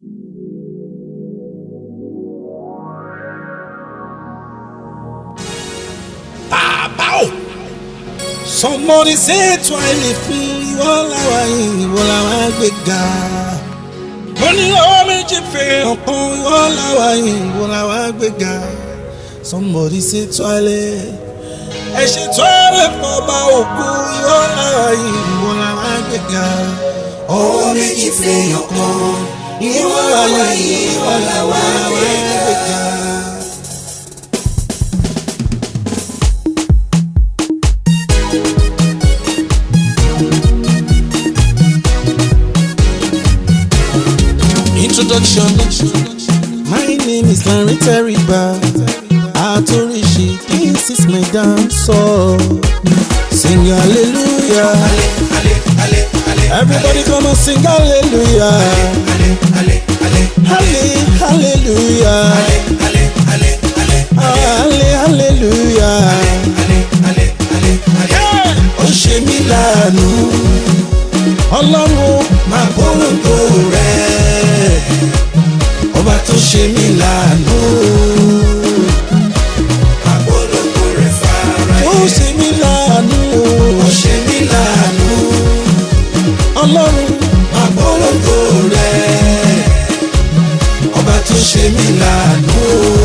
Somebody say twice fún ìwọ làwa yìí ìwọ làwa gbéga. Mo ní ọwọ́ méjì fèrè ọ̀kan ìwọ làwa yìí ìwọ làwa gbéga. Somebody say twice. Ẹ ṣe twice fún ọba òkú ìwọ làwa yìí ìwọ làwa gbéga. Ọwọ́ méjì fèrè ọ̀kan ìwọ làwa yìí ìwọ làwa gbéga. Introduction. My name is Larry Teriba. Atorishi, this is my dance song. Sing hallelujah. Everybody come and sing hallelujah. Halle, hallelujah. Halle, hallelujah. Ó ṣe mí láàánú. Ọlọ́run máa polongo rẹ̀. Ọba tó ṣe mí láàánú. Máa polongo rẹ̀ fara yẹ. Ó ṣe mí láàánú. Ó ṣe mí láàánú. Ọlọ́run máa polongo rẹ̀. Ọba tó ṣe mí láàánú.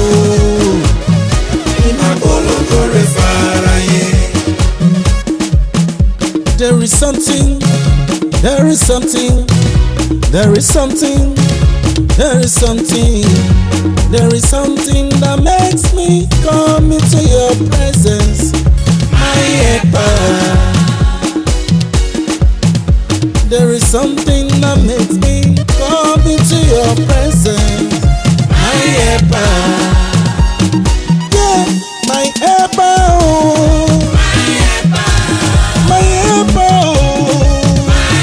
Máa polongo rẹ̀ fara yẹ. There is something, there is something, there is something, there is something, there is something that makes me come into your presence, my helper. There is something that makes me come into your presence, my helper. Yeah, my helper. Oh. My helper, oh.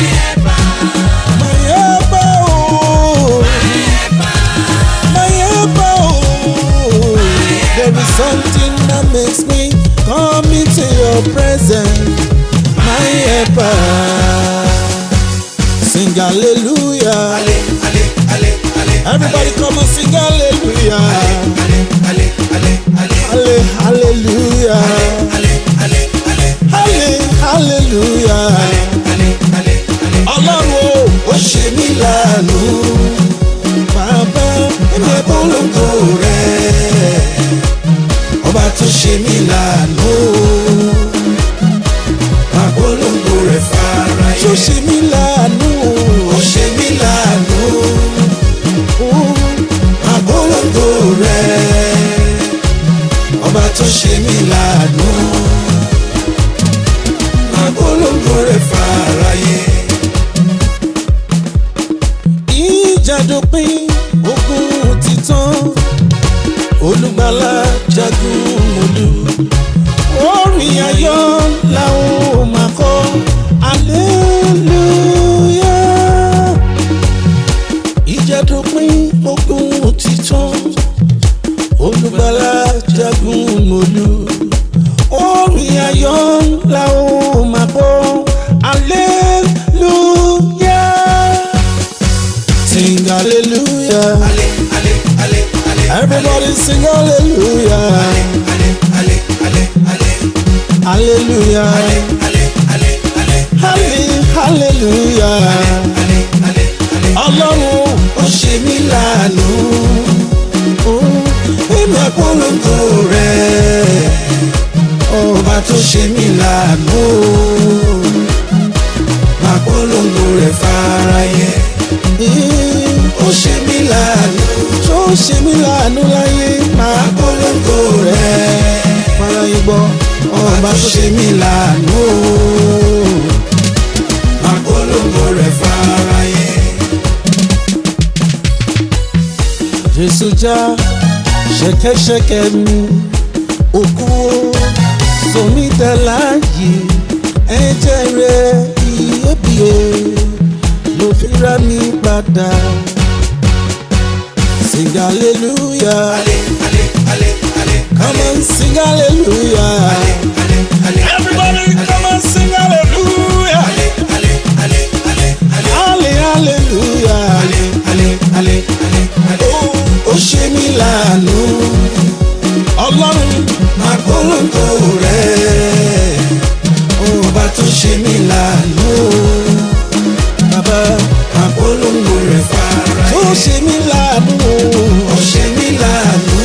My helper, oh. My helper, oh. There is something that makes me come into your presence. My helper. Sing hallelujah. Everybody come and sing hallelujah. Halle, hallelujah. Halle, hallelujah. Ọlọ́run o, ó ṣe mí láàánú. Bàbá ẹ̀mí polongo rẹ̀. Ọba tó ṣe mí láàánú. Máa polongo rẹ̀ fara yẹ. Tó ṣe mí láàánú. Ó ṣe mí láàánú. Máa polongo rẹ̀. Ọba tó ṣe mí láàánú. Máa polongo rẹ̀ fara yẹ. Ìjà dópin ogun ti tán olùgbàlà jagun mọ́lú orin ayọ̀ làwọn ò máa kọ aleluya. Ìjà dópin ogun ti tán olùgbàlà jagun mọ́lú orin ayọ̀ làwọn ò máa kọ aleluya. Sing hallelujah. Everybody sing hallelujah. Hallelujah. Halle, hallelujah. Ọlọ́run ó ṣe mí láàánú. Èmi àpolongo rẹ̀. Ọba tó ṣe mí láàánú. Àpolongo rẹ̀ fáráyé. Ó ṣe mí láàánú. Tó ṣe mí láàánú láyé. Máa polongo rẹ̀. Fáráyé gbọ́. Ọba tó ṣe mí láàánú. Máa polongo rẹ̀ fáráyé. Jésù já ṣẹ̀kẹ̀ṣẹ̀kẹ̀ mi. Òkú sọmi tẹ̀láyé. Ẹ̀jẹ̀ rẹ̀ iyebíye ló fi rà mí padà. Sing hallelujah. Come on, sing hallelujah. Everybody, come on, sing hallelujah. Halle, hallelujah. ṣe mí láàánú ó ṣe mí láàánú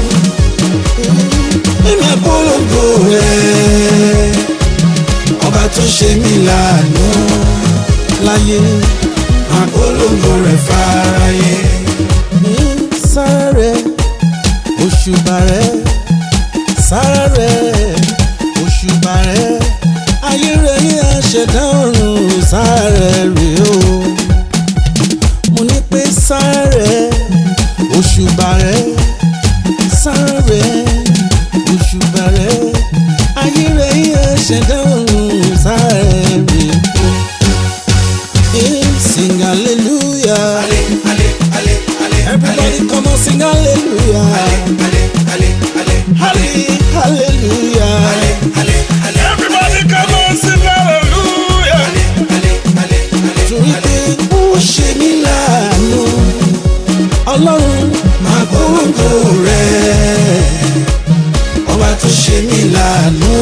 èmi àpolongo rẹ̀ ọba tó ṣe mí láàánú láyé àpolongo rẹ̀ fáráyé sára rẹ̀ òṣùbà rẹ̀ sára rẹ̀ òṣùbà rẹ̀ ayé rẹ̀ ní àṣẹdá ọ̀run sára rẹ̀ rèé o mo ní pé sára rẹ̀ òṣùbà rẹ̀ sára rẹ̀ òṣùbà rẹ̀ ayé rẹ̀ ní àṣẹdá ọ̀run sára rẹ̀ rèé o. Eh, Sing hallelujah. ale ale ale ale Everybody come on, sing hallelujah. ale ale ale Halle, hallelujah. ale ale Everybody come on, sing hallelujah. ale ale ale Torí pé ó ṣe mí láàánú. Ọlọ́run máa polongo rẹ̀ ọba tó ṣe mí láàánú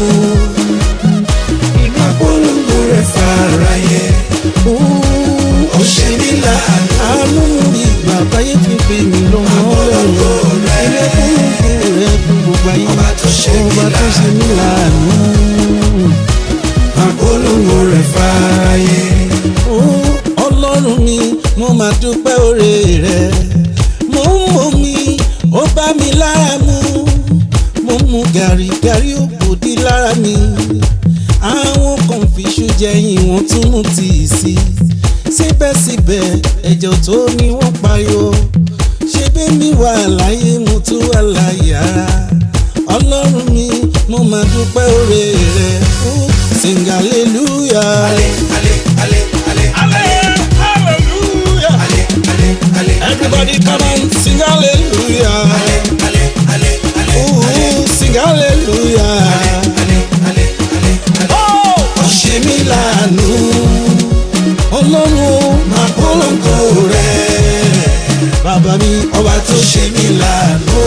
máa polongo rẹ̀ fáráyé ó ó ṣe mí láàánú àánú mi ìgbà báyé fi pè mí lọ́mọ polongo rẹ̀ Ilé kúrúkú rẹ̀ fún gbogbo ayé. ọba tó ṣe mí Ọba tó ṣe mí láàánú. máa polongo rẹ̀ fáráyé Ó, ọlọ́run mi mo máa dúpẹ́ oore rẹ̀ mo ń mọ mi ó bá mi lára mu mo mu gàrí gàrí òbòdì lára mi àwọn kan fi iṣu jẹyìn wọn tún mú tíì sí síbẹ̀síbẹ̀ ẹ̀jẹ̀ tó ní wọ́n pariwo ṣé bẹ́ẹ̀ mi wà láyé mo tún wà láyé ara ọlọ́run mi mo máa dúpẹ́ oore rẹ̀ ó sing hallelujah. ale ale ale ale ale Hallelujah. ale ale ale Everybody come and sing hallelujah. ale ale ale ale Ooh, sing hallelujah. ale ale ale Oh, ó ṣe mí láàánú Ọlọ́run máa polongo rẹ̀ bàbá mi ọba tó ṣe mí láàánú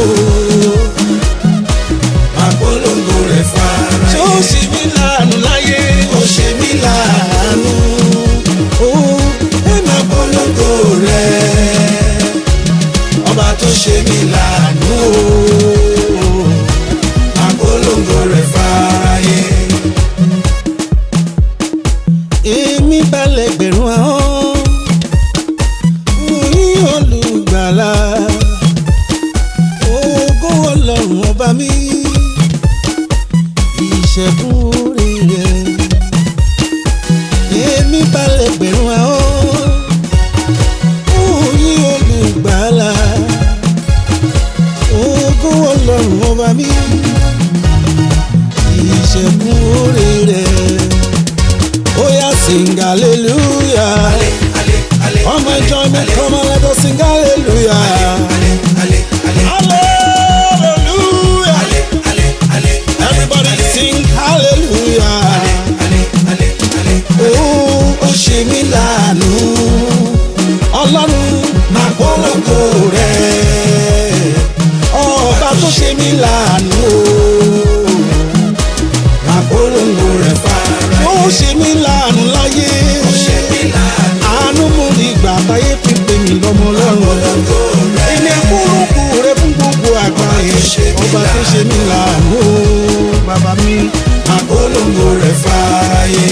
máa polongo rẹ̀ fara tó ṣe mí láàánú láyé. ó ṣe mí láàánú Oh, máa polongo rẹ̀ ọba tó ṣe mí láàánú máa polongo rẹ̀ fáráyé èmi balẹ̀ gbẹ̀rún ahọ́n. Mo ní olùgbàlà. Ògo Ọlọ́run ọba mi. Ìṣẹ́gun orí rẹ̀. Èmi balẹ̀ gbẹ̀rún ahọ́n. Mo ní olùgbàlà. Ògo Ọlọ́run ọba mi. Ìṣẹ́gun orí rẹ̀. Oh yeah, sing hallelujah. ale ale ale Come and join me, come and let us sing hallelujah. ale ale ale Hallelujah. ale ale ale Everybody sing hallelujah. ale ale ale Oh, ó ṣe mí láàánú Ọlọ́run máa polongo rẹ̀ ọba tó ṣe mí láàánú. máa polongo rẹ̀ fara Ó ṣe mí láàánú láyé. ó ṣe mí láàánú Àánú mú ní ìgbà táyé fi pè mí lọ́mọ lọ́rùn. polongo rẹ̀ Ilé kúrúkú rẹ fún gbogbo àgbáyé. Ọba tó ṣe mí láàánú. Bàbá mi. máa polongo rẹ̀ fáráyé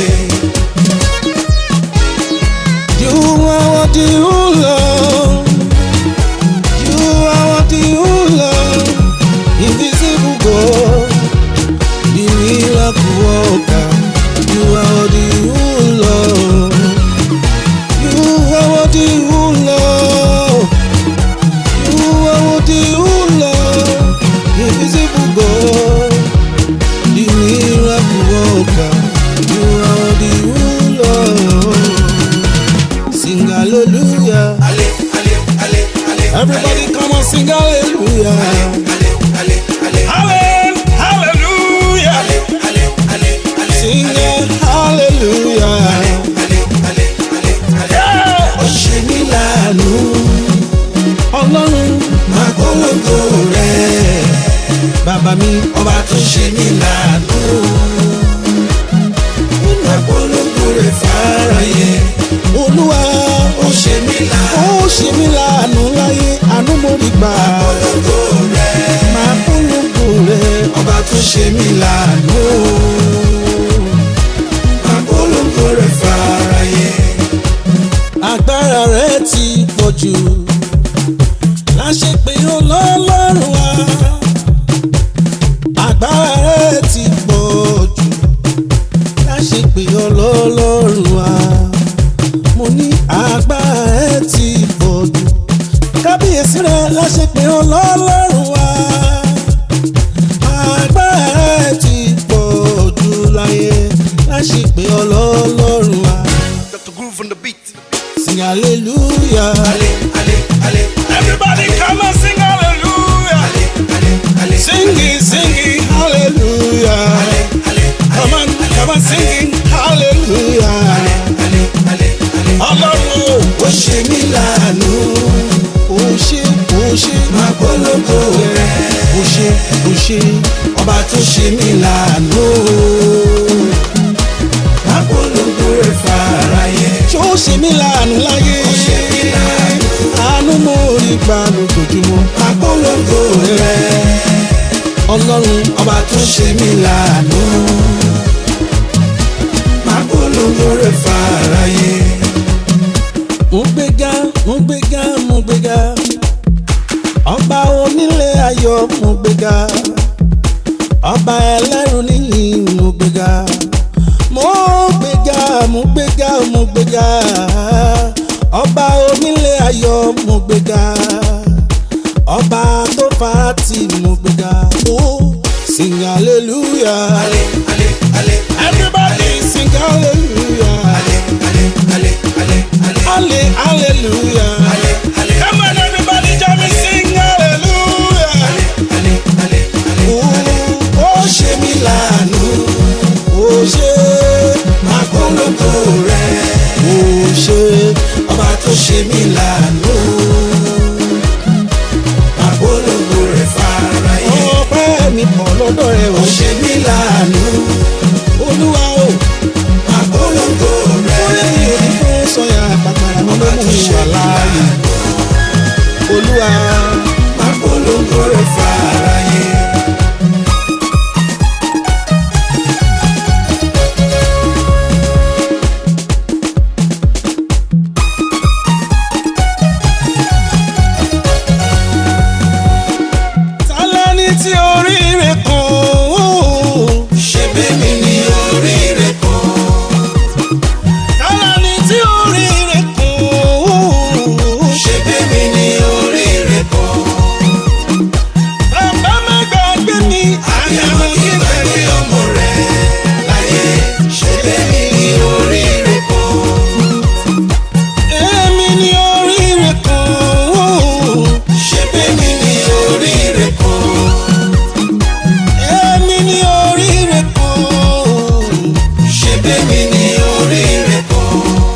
You are what you love. You are what you love. Invisible God. The miracle worker. You are what you love. You are what you love. You are what you love. Invisible God. The miracle worker. You are what you love. Sing hallelujah. ale ale ale ale Everybody come on, sing hallelujah. ale ale ale Halle- Hallelujah. ale ale ale ale Sing it, hallelujah. ale ale ale ale Yeah. ó ṣe mí láàánú Ọlọ́run máa polongo rẹ̀ bàbá mi ọba tó ṣe mí láàánú máa polongo rẹ̀ fáráyé Olúwa ó ṣe mí láàánú ó ṣe mí láàánú láyé àánú mo rí gbà Ológo rẹ̀. máa polongo rẹ Ọba tó ṣe mí láàánú. Apolongo rẹ̀ fáráyé. agbára rẹ ti pọ̀ jù láṣẹ pé ọlọ́run wa agbára rẹ ti pọ̀ jù láṣẹ pé ọlọ́run wa mo ní agbára rẹ ti pọ̀ jù kábíyèsí rẹ láṣẹ pé ọlọ́run wa agbára rẹ ti pọ̀ jù láyé láṣẹ pé ọlọ́run wa Dr. Groove on the beat. sing hallelujah. Ale, ale, ale. Everybody come and sing hallelujah. Ale, ale, ale. Sing it, sing it, hallelujah. Ale, ale, Come on, come on, sing it, hallelujah. ale, ale, ale. Ọlọ́run Ó ṣe mí láàánú. ò ṣe ò ṣe Máa polongo rẹ̀. ò ṣe ò ṣe Ọba tó ṣe mí láàánú. Máa polongo rẹ̀ fáráyé. ṣé ó ṣe mí láàánú láyé. Ó ṣe mí láàánú. Àánú mo rí gbà lójoojúmọ́. Máa polongo rẹ̀. Ọlọ́run Ọba tó ṣe mí láàánú. Máa polongo rẹ̀ fáráyé. mo gbéga mo gbéga mo gbéga ọba onílé ayọ̀ mo gbéga ọba ẹlẹ́rù níyìn mo gbéga mo gbéga mo gbéga mo gbéga ọba onílé ayọ̀ mo gbéga ọba tó farati mo gbéga ó sing hallelujah Ale, ale, ale. everybody sing hallelujah Ale, ale, ale, ale, ale. halle hallelujah. Ale, ale, Come on, everybody, join me sing hallelujah. ale, ale, ale. Ooh, Ó oh, ṣe mí láàánú. oh, ṣe, Máa polongo rẹ̀. oh, ṣe. Ọba tó ṣe mí láàánú. Máa polongo rẹ̀ fáráyé. Ọpẹ́ mi pọ̀ lọ́dọ̀ rẹ̀ Ó o. ṣe mí láàánú. Olúwa o, Máa polongo ó lè rẹ̀. ní òní fún sọ̀yà pàpàrà mi ló Ọba mú tó mi ṣe wà mí láàyè. láàánú. Olúwa, Máa polongo rẹ̀ fáráyé. tálẹ́ni tí oríire kan o. Ṣé bẹ́mi ni oríire kan? Tálẹ́ni tí oríire kan o. Ṣé bẹ́mi ni oríire kan? Bàbá má gbàgbé mi, àyàwó kí n Ìgbàgbé bẹ̀rẹ̀. ọmọ rẹ̀ láyé. Ṣé bẹ́mi ni oríire kan? Èmi ni oríire kan o. Ṣé bẹ́mi ni oríire kan? Èmi ni oríire kan o. Ṣé bẹ́mi ni oríire kan?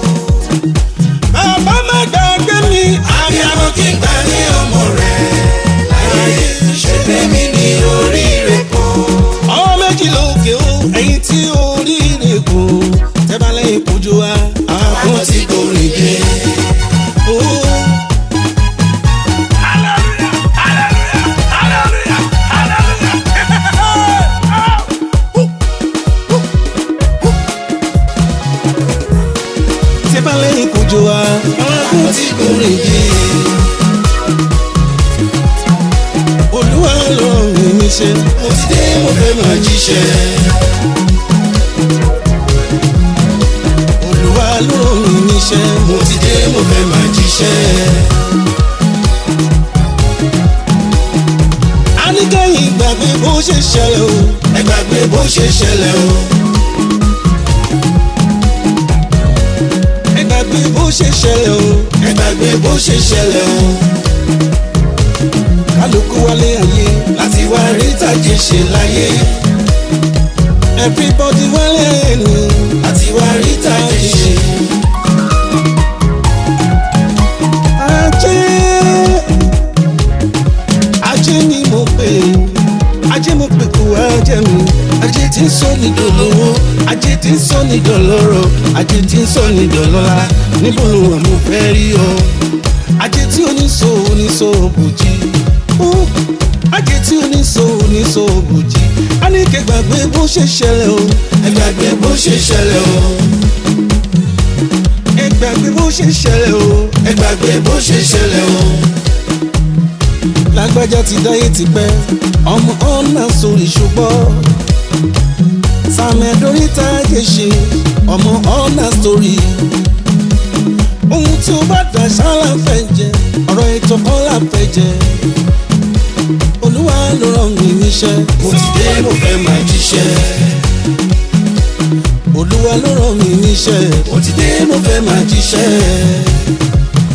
Bàbá má gbàgbé mi, Àbíamọ kí n gbà ní ọmọ rẹ̀ láyé. Ṣé bẹ́mi ni oríire kan? ọmọ méjì lókè o, ẹ̀yin tí oríire kù, tẹ́ bá lẹ́yìn kojú wa, àwọn Àwọn tí kò rìn dé. o. Tẹ́ bá lẹ́yìn kojú wa, àwọn tí kò rìn dé. Olúwa ló ń rìn níṣẹ́. Mo ti dé mo fẹ́ máa jíṣẹ́. Olúwa ló ń rìn níṣẹ́. Mo ti dé mo fẹ́ máa jíṣẹ́. a ní kẹ́yìn gbàgbé bó ṣe ṣẹlẹ̀ o. Ẹ gbàgbé bó ṣe ṣẹlẹ̀ o. ẹ gbàgbé bó ṣe ṣẹlẹ̀ o. Ẹ gbàgbé bó ṣe ṣẹlẹ̀ o. kálukú wálé ayé. Láti wá rí tàjé ṣe láyé. everybody wálé ayé ni. Láti wá rí tàjé ṣe. ajé ajé ni mo pè ajé mo pè kó ajé mi. ajé tí ń sọ ní dolówó ajé tí ń sọ ní dọlọ́rọ̀ ajé tí ń sọ ní dọlọ́lá níbo ló wà mo fẹ́ rí ọ. ajé oníṣòòbùjì ajé tí oníṣò oníṣòòbùjì a ní kẹ́ gbàgbé bó ṣe ṣẹlẹ̀ o ẹ gbàgbé bó ṣe ṣẹlẹ̀ o ẹ gbàgbé bó ṣe ṣẹlẹ̀ o ẹ gbàgbé bó ṣe ṣẹlẹ̀ o lágbájá ti dáyé tipẹ́ ọmọ ọ̀nà sórí ṣùgbọ́n sàmẹ́dórí táyé ṣe ọmọ ọ̀nà sórí ohun tí ó bá dà ṣáàlà fẹ́ jẹ ọ̀rọ̀ ètò ọ̀là fẹ́ jẹ olúwa ló rán mi níṣẹ́ mo ti dé mo fẹ́ máa jíṣẹ́ olúwa ló rán mi níṣẹ́ mo ti dé mo fẹ́ máa jíṣẹ́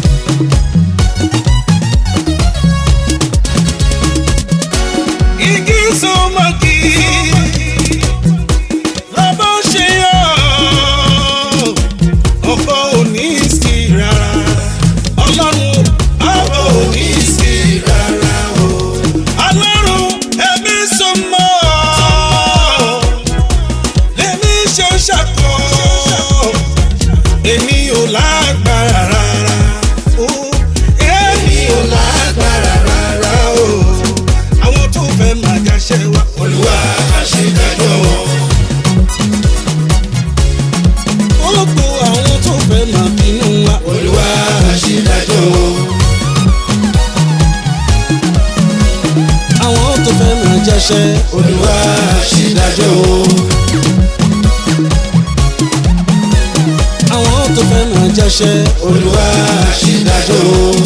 igi sọmọkì lọ́bọ̀ ṣe yọ ọkọ̀ òní sí rárá ọlọ́run ọkọ̀ òní sí rárá o ọlọ́run ẹ̀mí sọmọ lèmi ṣe ṣàkọ èmi ò lágbára rárá o èmi ò lágbára rárá o àwọn tó fẹ́ máa jáṣẹ́ wa olúwa àṣedájọ́ wọn gbogbo àwọn tó fẹ́ máa bínú wa olúwa àṣedájọ́ wọn àwọn tó fẹ́ máa jáṣẹ́ olúwa àṣedájọ́ wọn àwọn tó fẹ́ máa jáṣẹ́ olúwa àṣedájọ́ wọn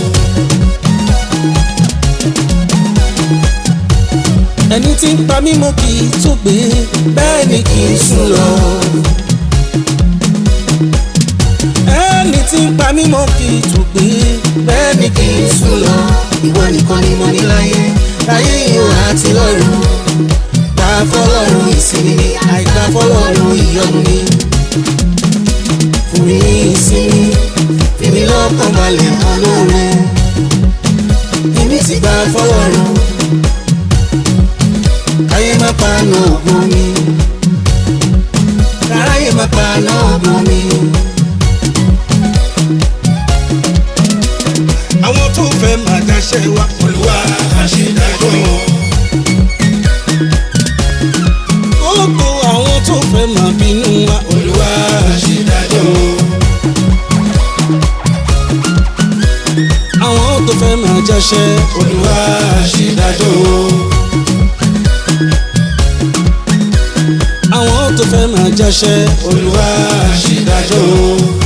ẹni tí ń pa mí mọ́ kì í tó gbé bẹ́ẹ̀ ni kì í sùn lọ. ẹni tí ń pa mí mọ́ kì í tó gbé bẹ́ẹ̀ ni kì í sùn lọ. ìwọ nìkan ni mo ní láyé láyé ìhò àti lọ́run gbà fọlọ́run ìsinmi ni àìgbà fọlọ́run ìyọnu ni. fún mi ní ìsinmi fi mi lọ́kàn balẹ̀ olóore èmi ti gbà fọlọ́run káyé má paná ògùn mi káráyé má paná ògùn mi. àwọn tó fẹ́ máa dáṣẹ́ wa olúwa àṣedájọ́ wọn gbogbo àwọn tó fẹ́ máa bínú wa olúwa àṣedájọ́ wọn àwọn tó fẹ́ máa jáṣẹ́ olúwa àṣedájọ́ wọn àwọn tó fẹ́ máa jáṣẹ́ olúwa àṣedájọ́ wọn